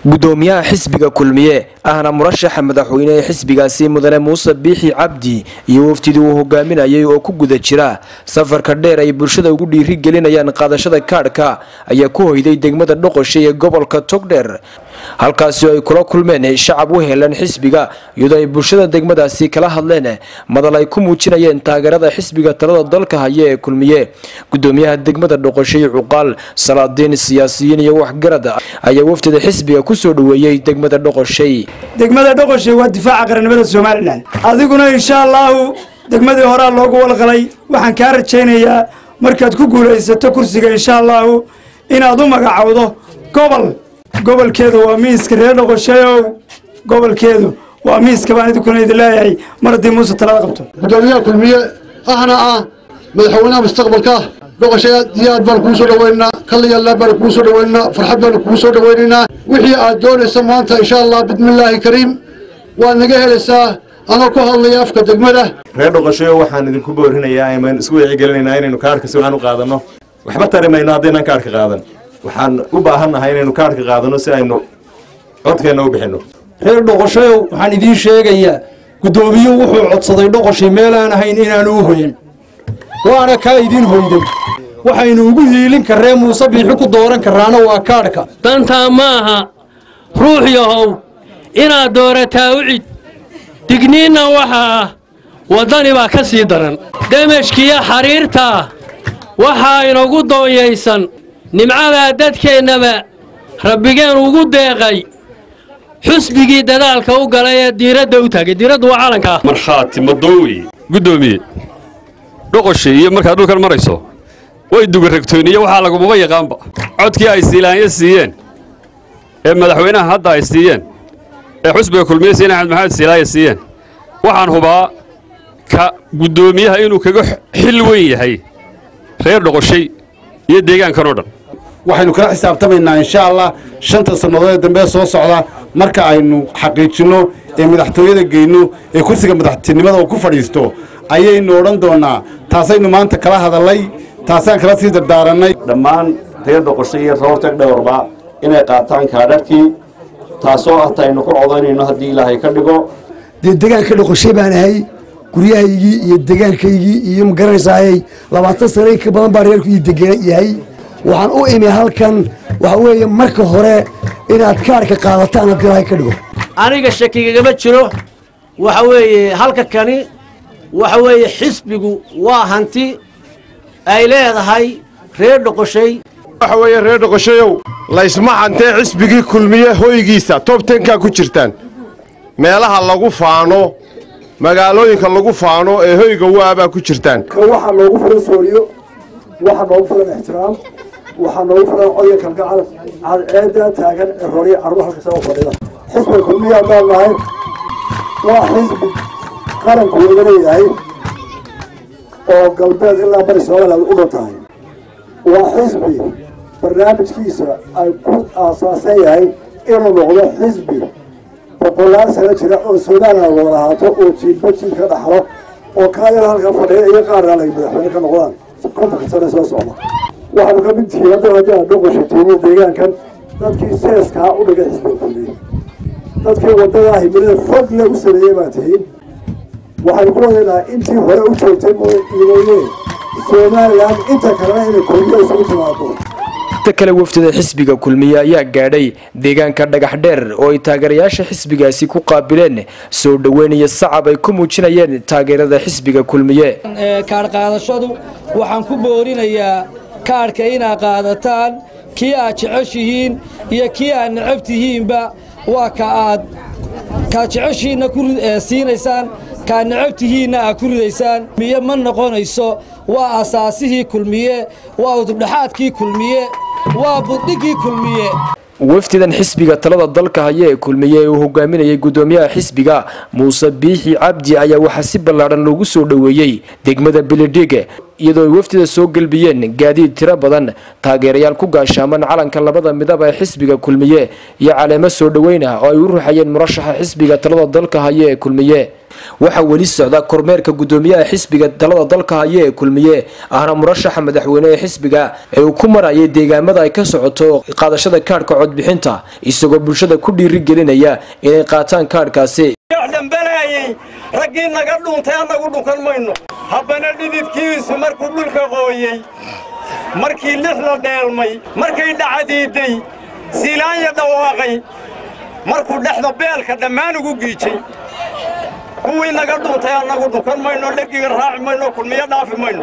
gudoomiyaha xisbiga kulmiye ahna murashaxa madaxweyne ee xisbigaasi mudane muuse biixi cabdi iyo wafdidii uu hogaaminayay oo ku guda jira safarka dheer ay bulshada ugu dhiiri gelinayaan qaadashada kaadhka ayaa ku hoyday degmada dhoqoshay ee gobolka togdheer halkaasi oo ay kula kulmeen shacab u helan xisbiga iyadoo ay bulshada degmadaasi kala hadleen madal ay ku muujinayeen taageerada xisbiga talada dalka haya ee kulmiye gudoomiyaha degmada dhoqoshay cuqaal salaadiin siyaasiyiin iyo waxgarad ayaa wafdida xisbiga kusoo dhaweeyey degmada dhoqoshay degmada dhoqoshay waa difaaca qarannimada somalilan adiguna insha allaahu degmadii horaa loogu walqalay waxaan kaa rajaynayaa markaad ku guulaysato kursiga insha allaahu inaad u magacowdo gobol gobolkeedu waa miiska reer dhoqoshayow gobolkeedu waa miiska baan idinkuna idin leeyahay mar haddii muuse talada qabto gudoomiyaha kulmiye ahna ah madaxweynaha mustaqbalka dhoqoshay aad iyo aad baan kuu soo dhaweynaynaa kaliyalla baan kuu soo dhaweynaynaa farxad baanu kuu soo dhaweynaynaa wixii aad doonaysa maanta insha allah bismillaahi kariim waad naga helaysaa anoo ku hadlaya afka degmada reer dhoqoshayo waxaan idinku boorinayaa aymaan isku wicigelinaynaa inaynu kaarhka si waxaan u qaadanno waxba tari mayno haddaynaan kaarhka qaadan waxaan u baahannahay inaynu kaarhka qaadanno si aynu codkeenna u bixinno reer dhoqoshayow waxaan idiin sheegayaa guddoomiyuhu wuxuu codsaday dhoqoshay meelaan ahayn inaanu u hoyan waana kaa idiin hoyday waxaynu ugu hiilin karree muuse biixi ku dooran karraana waa kaadhka dantaa ma aha ruux yahow inaad doorataa u cid digniinna waxa ah waddani baa ka sii daran demashkiyo xariirtaa waxaa inagu doonyaysan nimcadaa dadkeennaba rabbigeen ugu deeqay xusbigii dadaalka u galay ee diiradda u taagay diiraddu waa calankaa markhaati madoowi guddoomiye dhoqoshay iyo markaad dhulkan marayso way dugaragtooniyo waxaa lagumaba yaqaanba codkii ay siilaanya siiyeen ee madaxweynaha hadda ay siiyeen ee xusbiga kulmiye siin axmed maxamed siilaanya siiyeen waxaan hubaa ka guddoomiyaha inuu kaga xil weyn yahay reer dhoqoshay iyo deegaankan oo dhan waxaynu kala xisaabtamaynaa insha allah shanta sannadood ee dambe soo socda marka aynu xaqiijinno ee madaxtooyada geyno ee kursiga madaxtinimada uu ku fadhiisto ayaynu odhan doonnaa taasaynu maanta kala hadallay taasaan kala sii dardaarannay dhammaan reer dhoqoshay iyo roortag dhowrba inay qaataan kaadharkii taasoo ah taynu ku codaynayno haddii ilaahay ka dhigo dee degaanka dhoqoshay baan ahay guryahaygii iyo degaankaygii iyo magaranaysaayey labaatan sano in ka badan baa reerku ii degan yahay waxaan u imi halkan waxa weeye marka hore inaad kaarhka qaadataan haddii ilaahay ka dhigo aniga shakigagama jiro waxa weeye halka kani waxa weeye xisbigu waa hanti ay leedahay reer dhoqoshay waxa weeye reer dhoqoshayow laysma hantee xisbigii kulmiye hoygiisa tob tenkaa ku jirtaan meelaha lagu faano magaalooyinka lagu faano ee hoyga waabaa ku jirtaan waxaa noogu filan sooriyo waxaa noogu filan ixtiraam waxaa noogu filan codya kalgacal cadceedda taagan ee roriya carruur halkasa u fadhida xisbiga kulmiye haddaan nahay waa xisbi qaranku wada leeyahay oo galbeed ilaa bari somaliland u dhan tahay waa xisbi barnaamijkiisa ay ku aasaasan yahay inuu noqdo xisbi boqolaal sano jira oo somaliland wada lahaato oo jiilba jiilka dhaxlo oo kaayar halka fadhiya iyo qaarna ay madaxweyne ka noqdaan kontanka sane soo socda waxaanu ka mid tihiin hadda haddii aad dhoqoshateeniyo deegaankan dadkii seeskaa u dhigay xisbiga kulmiye dadkii wadada himilada fog le u sameeyey baa tihiin waxaynu ku wadaynaa intii hore u joogtay mooye somalilan inta kalena inay kulmiye isugu timaado ta kale wafdida xisbiga kulmiye ayaa gaadhay deegaanka dhagax dheer oo ay taageerayaasha xisbigaasi ku qaabileen soo dhoweyn iyo sacab ay ku muujinayeen taageerada xisbiga kulmiye kaadh qaadashadu waxaan ku boorinayaa kaadhka inaad qaadataan kii aad jeceshihiin iyo kii aad necab tihiinba waa ka aad kaad jeceshiinna ku siinaysaan kaad necab tihiinna aad ku ridaysaan miye ma noqonayso waa asaasihii kulmiye waa udubdhaxaadkii kulmiye waa buddhiggii kulmiye wafdidan xisbiga talada dalka haya ee kulmiye ee uu hogaaminayay gudoomiyaha xisbiga muuse biixi cabdi ayaa waxaa si ballaadhan loogu soo dhoweeyey degmada bilidhig iyadoo ay wafdida soo gelbiyeen gaadiid tiro badan taageerayaal ku gaashaaman calanka labada midab ee xisbiga kulmiye iyo caleemo soo dhoweyn ah oo ay u ruuxayeen murashaxa xisbiga talada dalka haya ee kulmiye waxaa weli socda kormeerka gudoomiyaha xisbiga talada dalka haya ee kulmiye ahna murashaxa madaxweyne ee xisbiga ee uu ku marayay deegaamada ay ka socoto qaadashada kaadhka codbixinta isagoo bulshada ku dhiirigelinaya inay qaataan kaadhkaasi dhambalayay raggii naga dhuuntay annagu dhunkan mayno habbana dhididkiisu markuu dhulka qooyey markii lixda dheelmay markay dhacadiiday siilaanya dhawaaqay markuu dhexda beelka dhammaan ugu giijay kuwii naga dhuuntay annagu dhunkan mayno dhegiga raaci mayno kulmiyo dhaafi mayno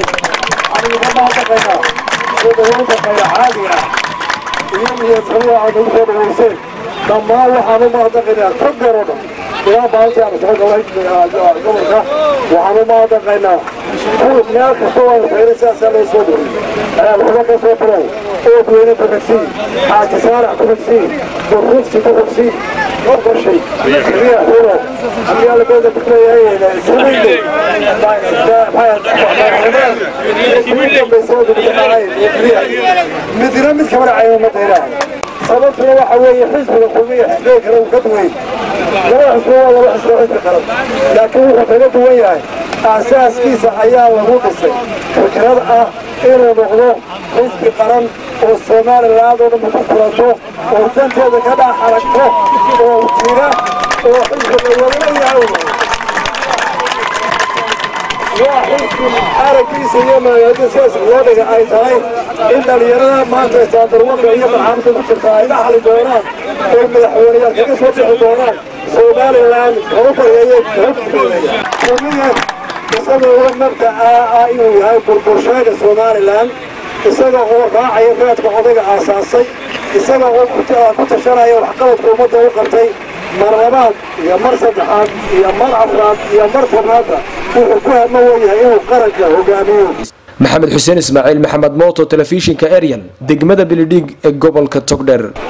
dhammaan waxaan u mahadnaqaynaa ka garodha ilaa maalintii aan soo galay gobolka waxaan u mahadnaqaynaa kuwa meel kastoo aan fayray sidaasaa loo soo dhuray waxba ka soo bilow oodweyne ku xigsiin xaaji saarax ku xigsiin burrugsi ku xigsiin qorqoshay kiriya hulo haddii alabeeda kuleeyahay sumayde midina mid kamana caymamada ilaahay sababtuna waxa weeye xisbiga kulmiya xisbiga kale uu ka duwan laba xisbi waa laba xisbi xisbi qaran laakiin wuxuu kaga duwan yahay aasaaskiisa ayaa lagu dhisay fikrad ah inuu noqdo xisbi qaran oo somaliland oo dhan ku furato oo danteeda ka dhex aragto oo jira oo xisbiga wadalayahay waa xisbi araggiisa iyo magaalada sidaas loo dhiga ay tahay in dhallinyarada maanta istaadarwaka iyo barxaamada ku jirta ay la xali doonaan oo madaxweyneyaal kaga soo bixi doonaan somaliland kaba baryeeye kumiya isagoo uga mabdaca ah inuu yahay burbursheega somaliland isaga oo raacaya raadka odayga aasaasay isaga oo ku tashanaya waxqabadka ummadda u qabtay mar labaad iyo mar saddexaad iyo mar afraad iyo mar tobnaadba wuxuu ku hama weyahay inuu qaranka hogaamiyo maxamed xuseen ismaaciil maxamed mooto telefishinka ariel degmada bilidhiig ee gobolka togdher